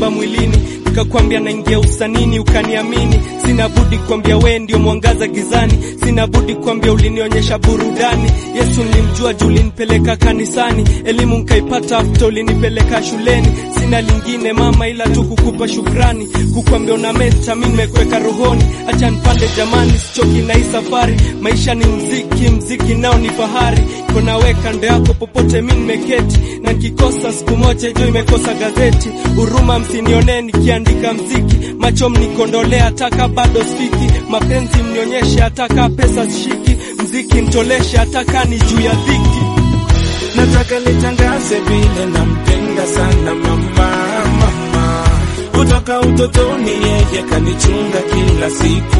simba mwilini, nikakwambia naingia usanini, ukaniamini. Sina budi kwambia we ndio mwangaza gizani, sina budi kwambia ulinionyesha burudani. Yesu nilimjua juu ulinipeleka kanisani, elimu nkaipata after ulinipeleka shuleni. Sina lingine mama, ila tu kukupa shukrani, kukwambia una meta, mi nimekuweka rohoni. Acha nipande jamani, sichoki na hii safari. Maisha ni mziki, mziki nao ni fahari. Kona we kando yako popote mi nimeketi, na nikikosa siku moja juu imekosa gazeti. Huruma msinionee nikiandika mziki, macho mnikondolea hataka bado sifiki. Mapenzi mnionyeshe hataka pesa sishiki, mziki mtoleshe hataka ni juu ya dhiki. Nataka nitangaze vile nampenda sana mama, mama. Kutoka utotoni yeye kanichunga kila siku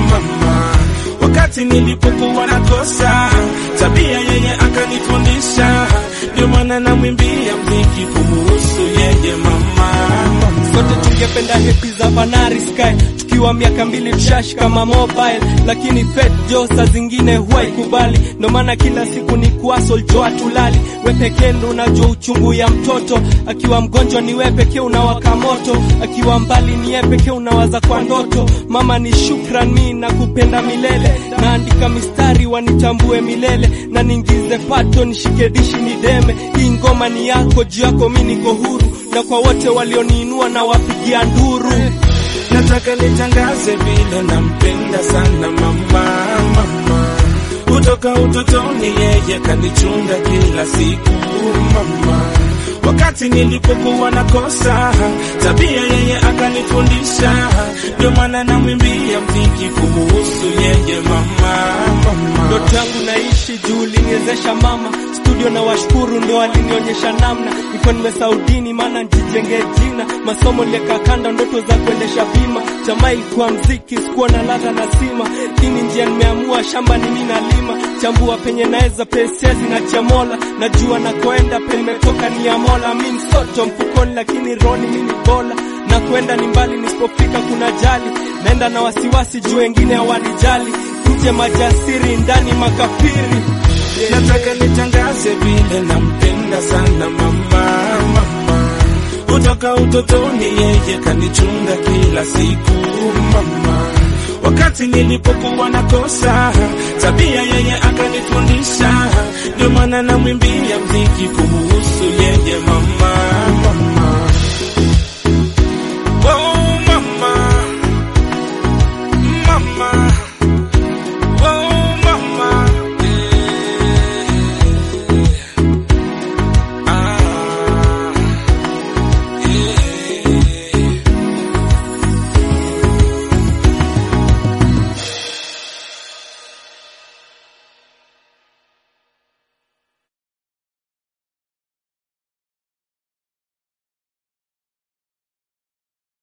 mama. Wakati nilipokuwa nakosa tabia, yeye akanifundisha, ndio maana namwimbia mziki kumuhusu yeye mama, mama. Sote tungependa hepi za Banari Sky tukiwa miaka mbili tushashika ma mobile, lakini fet jo saa zingine huwa ikubali. Ndo maana kila siku ni kuasol jo atulali. We pekee ndo unajua uchungu ya mtoto, akiwa mgonjwa ni we pekee unawaka moto, akiwa mbali ni ye pekee unawaza kwa ndoto. Mama ni shukran, mi nakupenda milele, naandika mistari wanitambue milele, na ningize pato nishike dishi nideme. Hii ngoma ni yako, juu yako mi niko huru, na kwa wote walioniinua na wapigia nduru. Nataka nitangaze vile nampenda sana mama, mama. Kutoka utotoni yeye kanichunga kila siku mama. Wakati nilipokuwa nakosa tabia, yeye akanifundisha, ndio maana namwimbia mziki kumuhusu yeye mama, mama. Ndoto yangu naishi juu uliniwezesha mama, studio na washukuru ndio walinionyesha namna. Niko nimesaudini maana nijijenge jina, masomo nilieka kando, ndoto za kuendesha bima. Jamaa ilikuwa mziki, sikuwa na ladha na sima. Hii ni njia nimeamua, shamba ni mimi nalima, chambua penye naweza, pesezi na chamola. Najua nakoenda penye nimetoka ni ya Mola. Mi msoto mfukoni, lakini roni mimi bola na kwenda ni mbali, nisipofika kuna jali, naenda na wasiwasi juu wengine hawanijali nje majasiri ndani makafiri. Nataka nitangaze vile nampenda sana mama, mama. Kutoka utotoni yeye kanichunga kila siku mama. Wakati nilipokuwa nakosa tabia, yeye akanifundisha, ndio maana namwimbia mziki kumuhusu